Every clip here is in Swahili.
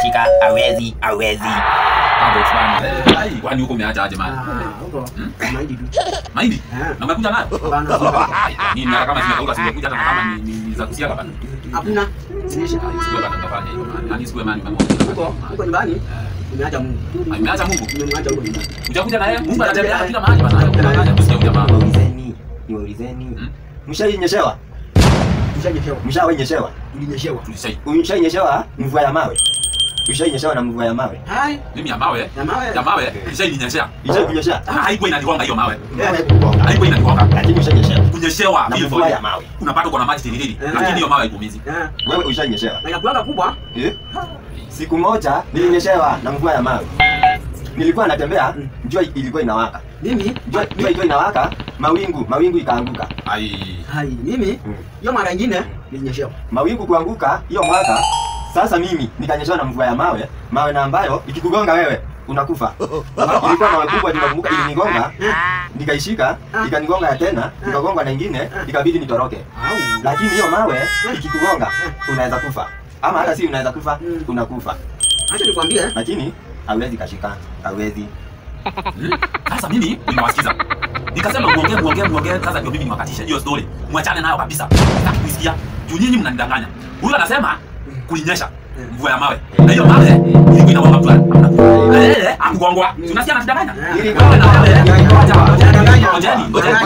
kashika hawezi hawezi Mambo fulani. Ai, kwani huko umeacha aje man? Ah, huko. Mahindi tu. Mahindi? Eh. Na umekuja nayo? Bana. Ai, Nini na kama zimekauka zimekuja hata kama ni ni- ni za kusiaga bana. Hakuna. Zinisha. Ai, Sikuwe bana mtafanya hivyo man. Yaani sikuwe man Huko, huko nyumbani. Nimeacha Mungu. Ameacha Mungu. Nimemwacha huko nyumbani. Ujakuja naye? Mungu anatembea kila mahali bana. Unadanganya kusikia jamaa. niwaulizeni niwaulizeni Mm. mshainyeshewa Ushanyeshewa. mshawainyeshewa Ulinyeshewa. Tulishai. ushainyeshewa mvua ya mawe ushainyeshewa na mvua ya mawe Hai. Mimi ya mawe. Ya mawe. Ya mawe. Ishainyeshea. ishainyesha Haikuwa inanigonga hiyo mawe. Eh, Haikuwa inanigonga. lakini ushainyeshewa Kunyeshewa na hivyo mvua ya hivyo. mawe Unapata uko na maji tiririri. Eh. Lakini hiyo mawe haikuumizi. eh. wewe ushainyeshewa Na inakuanga kubwa. eh? siku moja nilinyeshewa na mvua ya mawe nilikuwa natembea jua ilikuwa inawaka Mimi. jua jua ilikuwa inawaka mawingu mawingu ikaanguka Ai. Hai, mimi. Mm. Hiyo mara nyingine nilinyeshewa. mawingu kuanguka hiyo mwaka sasa mimi nikanyeshewa na mvua ya mawe mawe na ambayo ikikugonga wewe unakufa ilikuwa mawe kubwa tunakumbuka ilinigonga nikaishika ikanigonga ya tena nikagongwa na ingine ikabidi nitoroke Au. lakini hiyo mawe ikikugonga unaweza kufa ama hata si unaweza kufa Mm. unakufa Acha nikwambie. lakini hauwezi kashika hauwezi Hmm? Sasa mimi nimewasikiza. Nikasema muongee muongee muongee sasa ndio mimi niwakatisha hiyo story. Mwachane nayo kabisa. Sitaki kuisikia. Juu nyinyi mnanidanganya. Huyu anasema kulinyesha mvua ya mawe. Na hiyo mawe ilikuwa inagonga mtu. Hamna. Eh, akugongwa. Unasikia anatudanganya? Ili Wewe na wewe. Ngoja. Unadanganya. Ngojeni, ngojeni.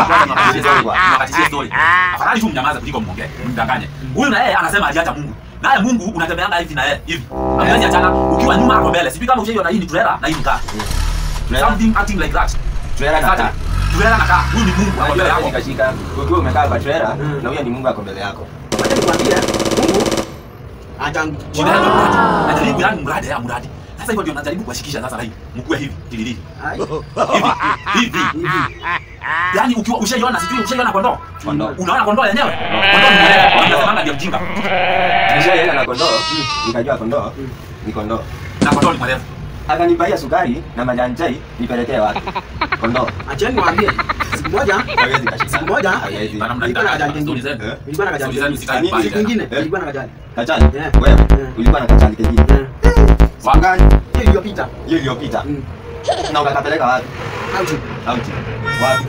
Niwakatishe story. Afadhali tu mnyamaze kuliko muongee. Mdanganye. Huyu na yeye anasema aliacha Mungu. Naye Mungu unatembeanga hivi na yeye hivi. Hamwezi achana. Ukiwa nyuma hapo mbele. Sijui kama ushaiona hii ni trailer na hii ni car. Something acting like that. trailer na kaa Trailer na kaa. Huyu ni Mungu ako mbele Unajua yako. kashika ukiwa umekaa kwa trailer Mm. na huyo ni Mungu ako mbele yako Acha nikwambie. Mungu. Acha. Shida yako mradi. Najaribu yani mradi ya mradi. Sasa hivyo ndio najaribu kuwashikisha sasa hii. Mkue hivi, tilili. Hai. Hivi, hivi. Hivi. Yaani ukiwa ushaiona sijui ushaiona kondoo. Kondoo. Unaona kondoo yenyewe? Kondoo ni mwerevu. Unasemanga ndio mjinga. nishaenda na kondoo nikajua kondoo Mm. ni kondoo Na kondoo ni mwerevu. akanibaia sukari na majani chai nipelekee watu kondoo Acheni niwaambie. Siku moja hawezi kashika Siku moja, hawezi Bana Nilikuwa na mnadanganya. kajani Stori kengine. zenu. Eh? nilikuwa na kajani. Stori zenu sitaki Nini? kubali Siku tena. nyingine Eh? nilikuwa na kajani. kachani Yeah. wewe Yeah. ulikuwa na kachani kengine Eh. siku gani Hiyo iliyopita. hiyo iliyopita Mm. na ukakapeleka wapi Auti. auti wapi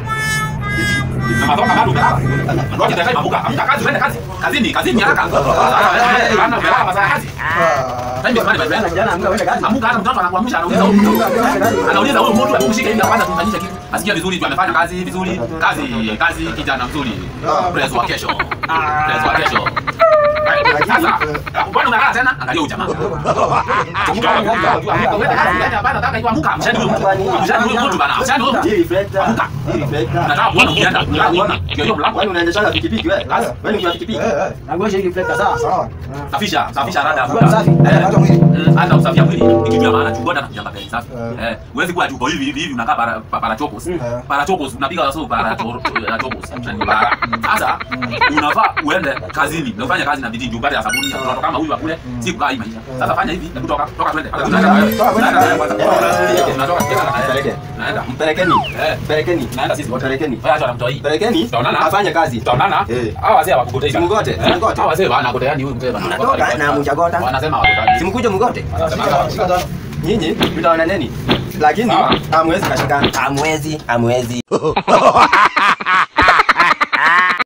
Na madhoka bado umelala. Ngoja nitakaye mabuka. Amka kazi, uende kazi. Kazini, kazini haraka. Bana umelala masaa ya kazi. Time ndio mali Jana bado. jana amka uende kazi. Amuka hata mtoto anakuamsha anauliza huyu mtu. Anauliza huyu mtu akumshike ili kwanza tumfanyishe kitu. Asikia vizuri tu amefanya kazi vizuri. Kazi, kazi kijana mzuri. Press wa kesho. Press wa kesho. Sasa, upande unalala tena, angalia huyu jamaa. hii reflector Amuka. hii reflector Nataka kuona ukienda. Nataka kuona. Ndio hiyo mlango. wewe unaendeshaga pikipiki wewe wewe ni kwa pikipiki Nagoje ili reflector sawa? Sawa. Safisha, safisha rada. Kuwa msafi. Eh. Hata mwili. Mm, hata usafi wa mwili ni kitu ya maana tu bora na kujamba gari safi. Eh, huwezi kuwa tuko hivi hivi hivi unakaa para pa- parachokos. Mm. Parachokos unapiga waso parachokos. Ni bara. Sasa unafaa uende kazini na ufanye kazi na bidii upate ya sabuni ya mtoto kama huyu akule si kukaa hii maisha. Sasa fanya hivi hebu toka toka twende. Tunaenda wewe. Tunaenda wewe kwanza. Tunatoka mpeleke Naenda. mpelekeni Eh. mpelekeni Naenda sisi wote. mpelekeni Wewe acha namtoa hii. mpelekeni Tutaonana. afanye kazi Tutaonana. Eh. Hawa wazee hawakugotei. Simugote, Eh? simugote. Hawa wazee wanagoteani huyu mzee bana. Mnatoka na mchagota. Wanasema hawakutaki. simkuje mgote Wanasema hawakutaki. nyinyi mtaonaneni lakini Sawa. hamwezi kashikana hamwezi hamwezi